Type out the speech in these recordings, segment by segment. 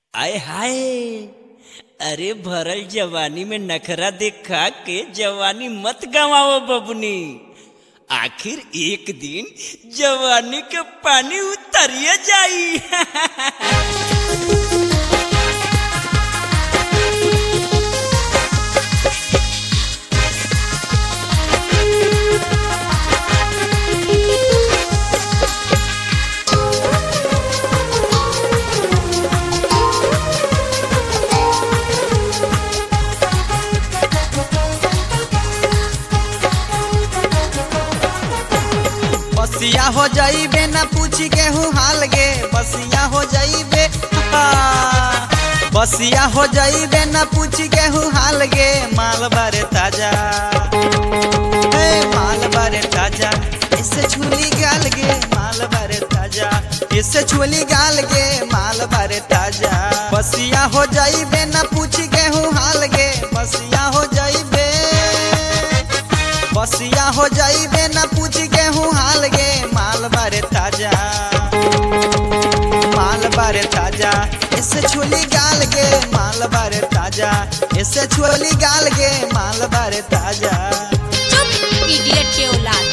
आय हाय अरे भरल जवानी में नखरा देखा के जवानी मत गवाओ बबनी आखिर एक दिन जवानी के पानी उतरिए जाई बसिया हो जाइबे ना पूछी केहू हाल गे बसिया हो जाइबे हा। बसिया हो जाइबे ना पूछी केहू हाल गे माल बारे ताजा हे माल बारे ताजा इससे छुली गाल गे माल बारे ताजा इससे छुली गाल गे माल बारे ताजा बसिया हो जाइबे ना पूछी केहू हाल गे बसिया हो जाइबे बसिया हो जाइबे ना पूछ गेहूँ हाल गे माल बारे ताजा माल बारे ताजा इससे छोली गाल गे माल बारे ताजा इससे छोली गाल गे माल बारे ताजा चुप इडियट के औलाद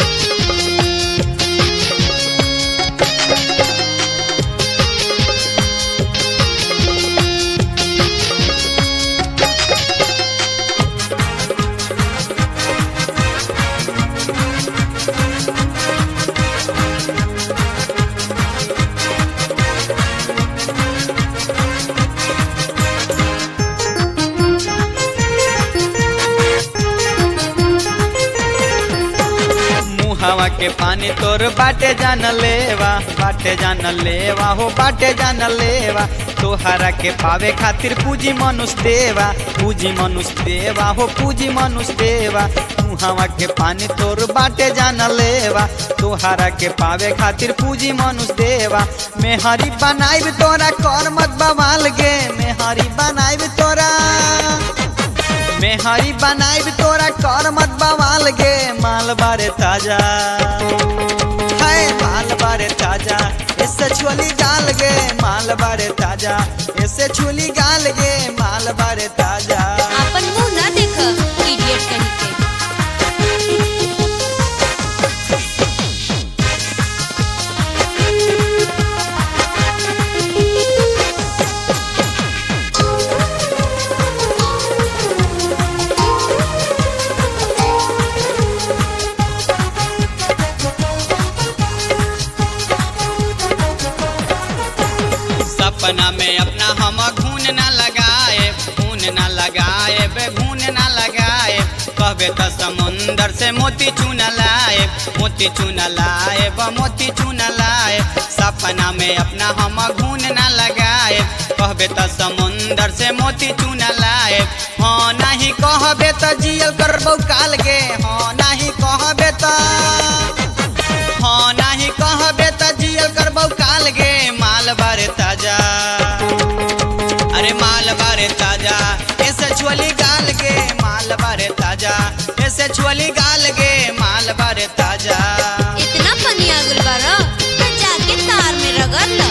मुहावा के पानी तोर बाटे जान लेवा बाटे जान लेवा हो बाटे जान लेवा तोहरा के पावे खातिर पूजी मनुष्य देवा पूजी मनुष्य देवा हो पूजी मनुष्य देवा मुहावा के पानी तोर बाटे जान लेवा तोहरा के पावे खातिर पूजी मनुष्य देवा मेहरी बनाइब तोरा कर मत बवाल गे मेहरी बनाइब तोरा मेहरी बनाइब तोरा कर मत बवाल गे माल बारे ताजा है माल बारे ताजा इससे छोली गाल गे माल बारे ताजा इससे छोली गाल गे माल बारे ताजा अपन मुंह ना देख इडियट कहीं के सपना में अपना हम घून ना लगाए घून ना लगाए बे घून ना लगाए कहबे तो समुंदर से मोती चून लाए मोती चून लाए ब मोती चून लाए सपना में अपना हम घून ना लगाए कहबे तो समुंदर से मोती चून लाए हाँ नहीं कहबे तो जियल करबो काल गे हाँ नहीं कहबे तो हाँ नहीं कहबे तो जियल करबो काल गे माल बारे ताजा अरे माल बारे ताजा ऐसे छोली गाल गे माल बारे ताजा ऐसे छोली गाल गे माल बारे ताजा इतना फनी आगुल बारा तो जाके तार में रगड़ ल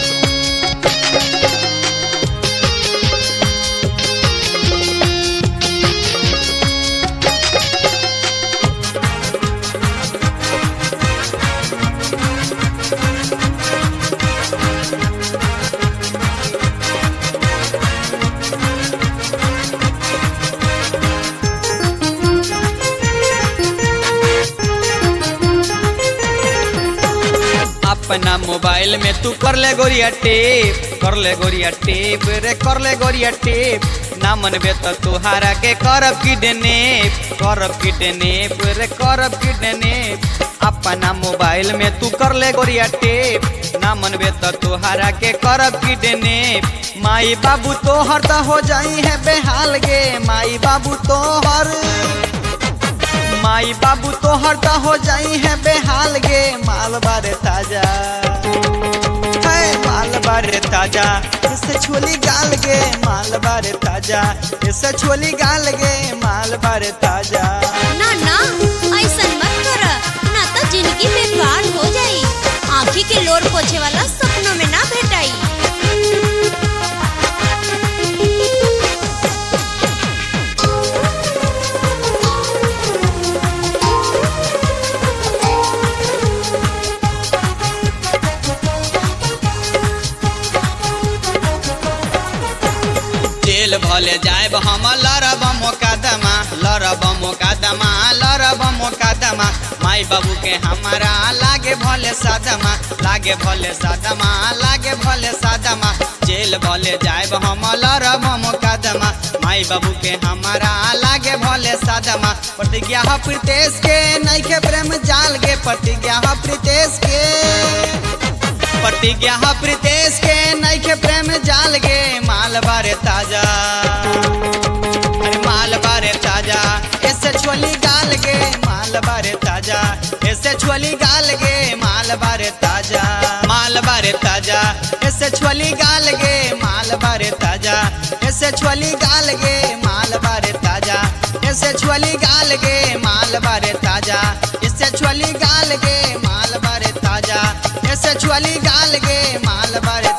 अपना मोबाइल में तू कर ले गोरिया टेप कर ले गोरिया टेप रे कर ले गोरिया टेप ना मनबे तो तुहारा के करब किडनेप करब किडनेप रे करब किडनेप अपना मोबाइल में तू कर ले गोरिया टेप ना मनबे तो तुहारा के करब किडनेप माई बाबू तोहर तो हो जाई है बेहाल गे माई बाबू तोहर माई बाबू तोहर तो हो जाई है बेहाल गे माल बारे ताजा है माल बारे ताजा इससे छोली गाल गे माल बारे ताजा इससे छोली गाल गे माल बारे ताजा ना ना ऐसा मत कर ना तो जिंदगी बेकार हो जाई आँखी के लोर पोछे वाला सपनों में ना भेटाई भले जाएब हम लड़ब मोकदमा लड़ब मोकदमा लड़ब मोकदमा माई बाबू के हमारा लागे भले सदमा लागे भले सदमा लागे भले सदमा जेल भले जाएब हम लड़ब मोकदमा माई बाबू के हमारा लागे भले सदमा प्रतिज्ञा ह प्रीतेश के नैखे प्रेम जाल गे प्रतिज्ञा ह प्रीतेश के प्रतिज्ञा ह प्रीतेश के नैखे प्रेम जाल गे माल बारे ताजा अरे माल बारे ताजा ऐसे छोली गाल गे माल बारे ताजा ऐसे छोली गाल गे माल बारे ताजा माल बारे ताजा ऐसे छोली गाल गे माल बारे ताजा ऐसे छोली गाल गे माल बारे ताजा ऐसे छोली गाल गे माल बारे ताजा इससे छोली गाल गे माल बारे ताजा ऐसे छोली गाल गे माल बारे